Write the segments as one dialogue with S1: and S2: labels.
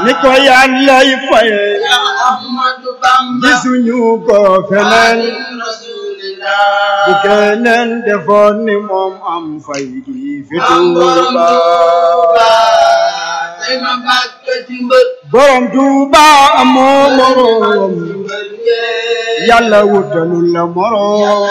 S1: ni ko yàllay faye
S2: Ahmadu Bamba
S1: gisuñu ko feneen
S2: Rasulillah
S1: bu keneen defoon ni moom am fay gi fi Tuuba
S2: tey ma bàkk ci mbër
S1: borom Tuuba amoo moroom yàlla wutalul la moroom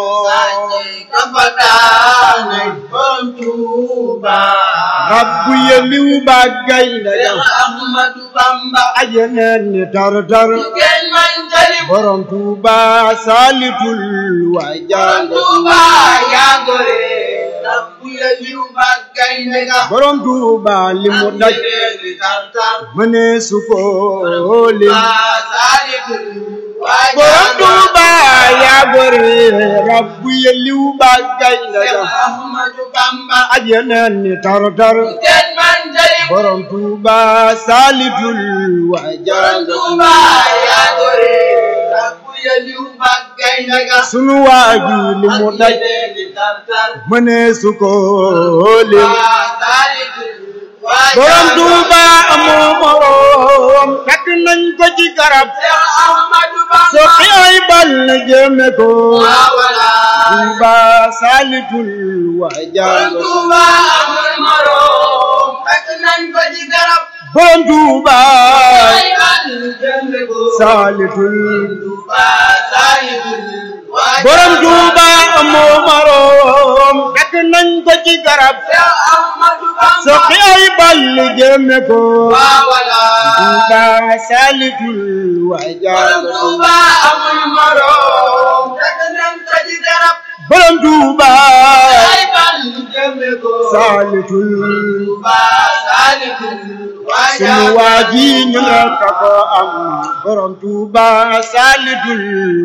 S1: rabbu yeliw ba gaynde ga
S2: Ahmadu Bamba
S1: ajeneen ni tar-tar
S2: kenn man tali
S1: borom Tuuba saalitul waay jàng
S2: Tuuba yaa gore rabbu ya liw ba gaynde ga
S1: borom Tuuba li mu daj
S2: Ajeneeni tartar
S1: mënee su ko lim
S2: Waa saalitul waa
S1: borom
S2: jàng
S1: Tuuba yaa gore rabbu yeliw ba gaynde ga
S2: Ahmadu Bamba
S1: ajeneen ni tar-tar
S2: kenn man tali
S1: borom Tuuba saalitul waay jàng
S2: Tuuba yaa gore rabbu ya liw ba gaynde ga
S1: sunu waa ji li mu daj
S2: Ajeneeni tartar
S1: mënee su ko lim
S2: waa saalitul waa
S1: borom
S2: jàng
S1: Tuuba amoo moroom fekk nañ ko ci garab
S2: Cheikh Ahmadu Bamba
S1: soqi ay bal na jëme ko
S2: waa wala
S1: Tuuba saalitul waa jàng
S2: Tuuba amul moroom fekk nañ ko ci garab
S1: borom Tuuba
S2: ay bal jëmbe ko
S1: saalitul
S2: Tuuba saalitul waa
S1: borom
S2: jàng
S1: Tuuba amoo moroom fekk nañ ko ci garab
S2: Cheikh Ahmadu Bamba
S1: soqi ay bal na jëme ko
S2: waa wala
S1: Tuuba saalitul waa jàng
S2: Tuuba amul moroom fekk nañ ko ci garab
S1: borom Tuuba
S2: ay bal jëmbe ko
S1: saalitul
S2: Tuuba saalitul waa
S1: sunu
S2: jàng
S1: waa ji ñu rekk ko am borom Tuuba saalitul